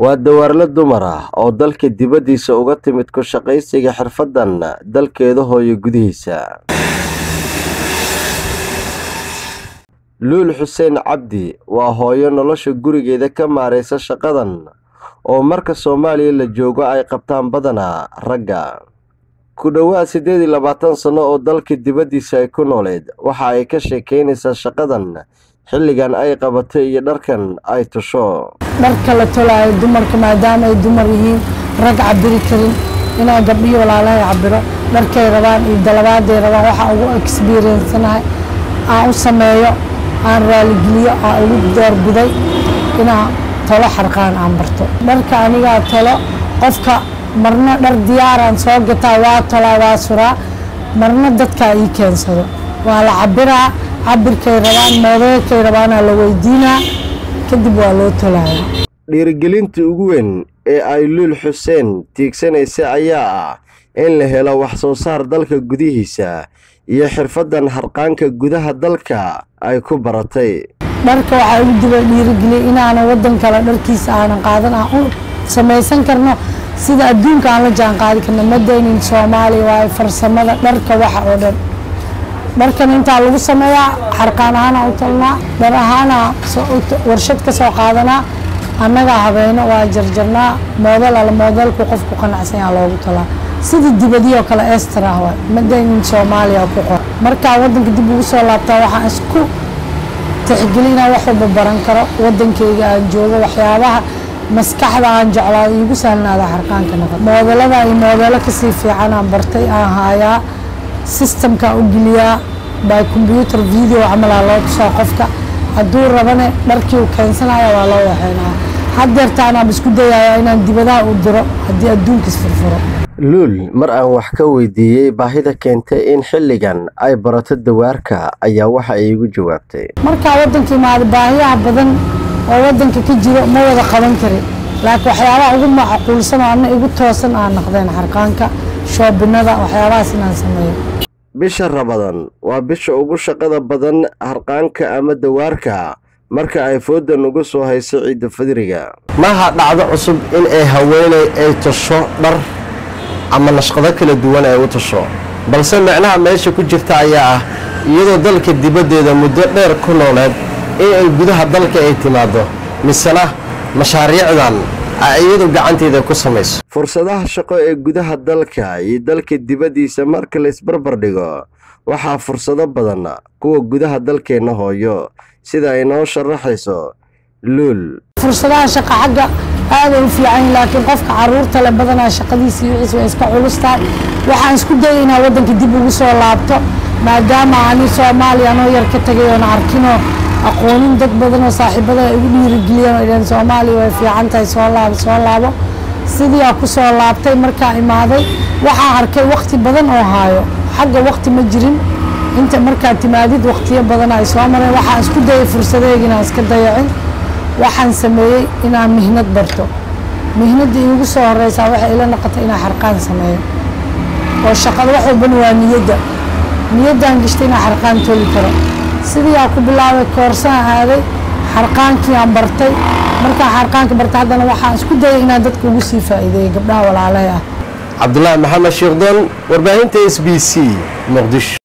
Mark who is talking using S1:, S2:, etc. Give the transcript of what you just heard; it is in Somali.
S1: waa dawaarle dumar ah oo dalka dibaddiisa uga timid ku shaqaysiga xirfaddan dalkeeda hooyo gudihiisa luul xuseen cabdi waa hooyo nolosha gurigeeda ka maaraysa shaqadan oo marka soomaaliya la joogo ay qabtaan badanaa ragga ku dhowaad siddeed iyo labaatan sanno oo dalka dibaddiisa ay ku nooleed waxa ay ka sheekaynaysaa shaqadan xilligan ay qabatay iyo dharkan ay tusho
S2: dharka la tolaayo dumarka maadaama ay dumar yihiin rag cabiri karin inaa gabdhihii walaalahay cabiro dharkay rabaan iyo dalabaaday rabaan waxaa ugu experiencanahay aan u sameeyo aan raaligeliyo aan ugu doorbiday inaa tolo xarqaan aan barto dharka anigaa tolo qofka marna dhar diyaaraan soo gataa waa tolaa waa suraa marna dadkaa ii keensado waa la cabiraa cabirkay rabaan moodeelkay rabaanaa la weydiinaa kadib waa loo tolaya
S1: dhiirigelinta ugu weyn ee ay luul xuseen tiigsanaysa ayaa ah in la helo wax soo saar dalka gudihiisa iyo xirfaddan harqaanka gudaha dalka ay ku baratay
S2: dharka waxaa ugu diba dhiirigeliyay inaanan waddan kale dharkiisa aanan qaadan aan u samaysan karno sida adduunka aan la jaan qaadi karno madaynin soomaaliya waayo farsamada dharka waxa oo dhan dharkan intaa lagu sameeyaa xarqaan ahaana u talnaa dhar ahaana warshad ka soo qaadanaa annagaa habeyno waa jarjarnaa moodel ala moodelku qofku qanacsan yaa loogu talaa sida dibadii oo kale ester ah waay madaynin soomaaliya ku qor markaa waddanka dib ugu soo laabtaa waxaan isku tixgeli inaan wax walba baran karo waddankayga aan joogo waxyaabaha maskaxda aan jeclaa iigu sahlnaada xarqaanka noqon moodelada iyo moodeelo kasii fiican aan bartay aan haayaa systemka u geliyaa by combyuter video camalaa loo tusaa qofka hadduu rabane dharkii u keensanaya waa loo waxeynaya haddeertaanaab isku dayaya inaan dibadaha u diro haddii adduunka isfurfuro
S1: luul mar aan wax ka weydiiyey baahida keentay in xilligan ay barato dawaarka ayaa waxa ay igu jawaabtay
S2: markaa waddanka imaada baahiyaha badan oo waddanka ka jiro ma wada qaban karin laakiin waxyaabaha ugu macquulsan oo anna igu toosan aan naqdeen xarqaanka shoobinada waxyaabahaas inaan sameeyo
S1: bisha rabadan waa bisha ugu shaqada badan harqaanka ama dawaarka marka ay fooda nugu soo hayso ciidda fadriga maaha dhacdo cusub in ay haweenay ay tasho dhar ama nashqado kala duwan ay u tasho balse micnaha meesha ku jirta ayaa ah iyadoo dalka dibaddeeda muddo dheer ku nooleed in ay gudaha dalka ay timaaddo misena mashaariicdan ay iyadu gacanteeda ku samayso fursadaha shaqo ee gudaha dalka iyo dalka dibaddiisa marka la isbarbar dhigo waxaa fursado badan kuwa gudaha dalkeenna hooyo sida ay noo sharaxayso luul
S2: fursadaha shaqa xagga aaday u fiican laakiin qofka caruurta le badanaa shaqadiisa iyo wixiis way iska culus tahay waxaan isku dayay inaa waddanka dib ugu soo laabto maadaama ani soomaaliya anoo yar ka tegay oona arkinoo aqoonin dad badan oo saaxiibada ay ugu dhiirigeliyeen oo idhaheen soomaaliya way fiican tahay soo laabo soo laabo sidii aa ku soo laabtay markaa imaaday waxaan arkay wakti badan oo haayo xagga wakti ma jirin inta markaa timaadid waktiyo badan ay soo mareen waxaan isku dayay fursadeega inaan iska dayacin waxaan sameeyey inaan mihnad barto mihnadda iigu soo horeysaa waxay ila noqotay inaan xarqaan sameeyo oo shaqada wax walbana waa niyadda niyaddaan gashtay inaan xarqaan toli karo sidii aa ku bilaabay koorsaan aaday xarqaankii aan bartay markaan xarqaanka bartay haddana waxaan isku dayay inaan dadka ugu sii faa'iideeyay gabdhaha walaalahay ah
S1: cabdulaahi maxamed sheekhdon warbaahinta s b c muqdisho